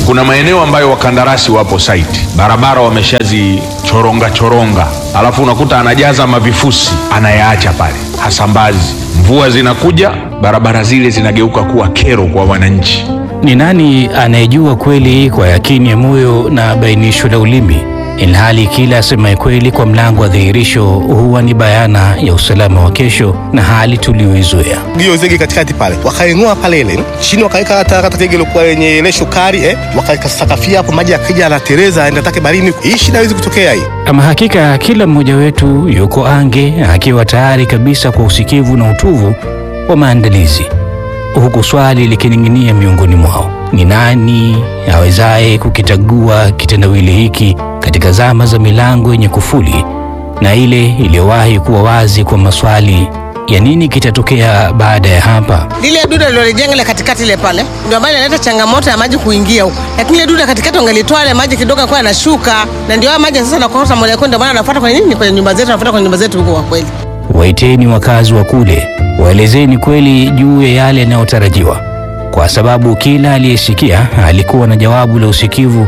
Kuna maeneo ambayo wakandarasi wapo site, barabara wameshazichoronga choronga, alafu unakuta anajaza mavifusi anayaacha pale, hasambazi. Mvua zinakuja, barabara zile zinageuka kuwa kero kwa wananchi. Ni nani anayejua kweli kwa yakini ya moyo na bainisho la ulimi, ilhali kila asemaye kweli kwa mlango wa dhihirisho huwa ni bayana ya usalama wa kesho na hali tuliyoizoea. hiyo zege katikati pale wakaing'oa pale ile chini wakaweka hata hata zege ilikuwa yenye ile shukari eh, wakaweka sakafia hapo, maji yakija anatereza aenda take barini. Hii shida haiwezi kutokea hii. Ama hakika kila mmoja wetu yuko ange akiwa tayari kabisa kwa usikivu na utuvu wa maandalizi, huku swali likining'inia miongoni mwao: ni nani awezaye kukitagua kitendawili hiki katika zama za milango yenye kufuli na ile iliyowahi kuwa wazi kwa maswali ya nini kitatokea baada ya hapa? lile duda lilojenga ile katikati ile pale ndio ambayo inaleta changamoto ya maji kuingia huko, lakini ile duda katikati wangelitoa ile maji kidogo kwa yanashuka, na ndio haya maji sasa yanakosa moja kwa ndio maana anafuata kwenye nini, kwenye nyumba zetu, anafuata kwenye nyumba zetu huko. Kwa kweli Waiteni wakazi wa kule, waelezeni kweli juu ya yale yanayotarajiwa, kwa sababu kila aliyesikia alikuwa na jawabu la usikivu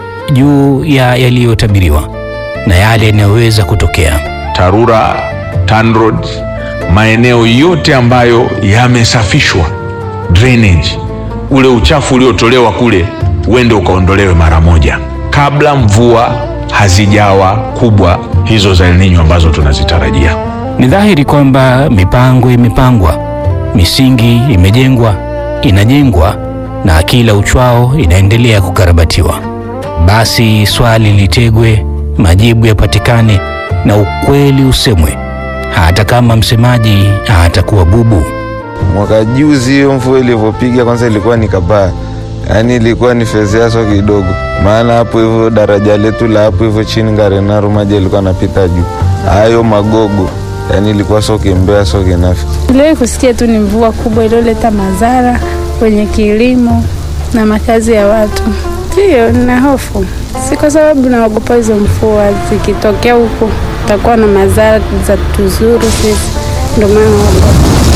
juu ya yaliyotabiriwa na yale yanayoweza kutokea. TARURA, TANROADS, maeneo yote ambayo yamesafishwa drainage, ule uchafu uliotolewa kule uende ukaondolewe mara moja, kabla mvua hazijawa kubwa hizo za El Nino ambazo tunazitarajia. Ni dhahiri kwamba mipango imepangwa, misingi imejengwa, inajengwa na kila uchwao inaendelea kukarabatiwa. Basi swali litegwe, majibu yapatikane na ukweli usemwe, hata kama msemaji atakuwa bubu. Mwaka juzi hiyo mvua ilivyopiga kwanza ilikuwa ni kabaya, yaani ilikuwa ni fezeaso kidogo, maana hapo hivyo daraja letu la hapo hivyo chini Ngarenaru maji ilikuwa anapita juu, hayo magogo, yaani ilikuwa soke mbea soke nafi. Niliwahi kusikia tu ni mvua kubwa iliyoleta madhara kwenye kilimo na makazi ya watu. Ndiyo, nina hofu, si kwa sababu naogopa hizo mvua, zikitokea huko takuwa na madhara za tuzuru sisi, ndio maana naogopa.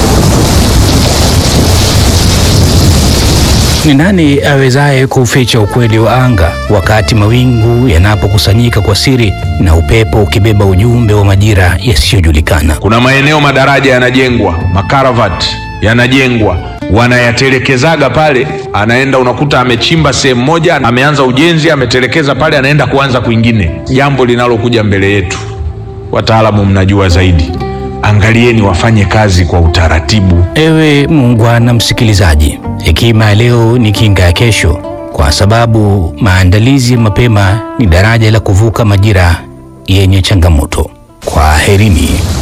Ni nani awezaye kuuficha ukweli wa anga wakati mawingu yanapokusanyika kwa siri na upepo ukibeba ujumbe wa majira yasiyojulikana? Kuna maeneo madaraja yanajengwa, makaravati yanajengwa, wanayatelekezaga pale, anaenda unakuta amechimba sehemu moja, ameanza ujenzi, ametelekeza pale, anaenda kuanza kwingine. Jambo linalokuja mbele yetu, wataalamu mnajua zaidi, angalieni wafanye kazi kwa utaratibu. Ewe muungwana msikilizaji, hekima ya leo ni kinga ya kesho, kwa sababu maandalizi ya mapema ni daraja la kuvuka majira yenye changamoto. Kwaherini.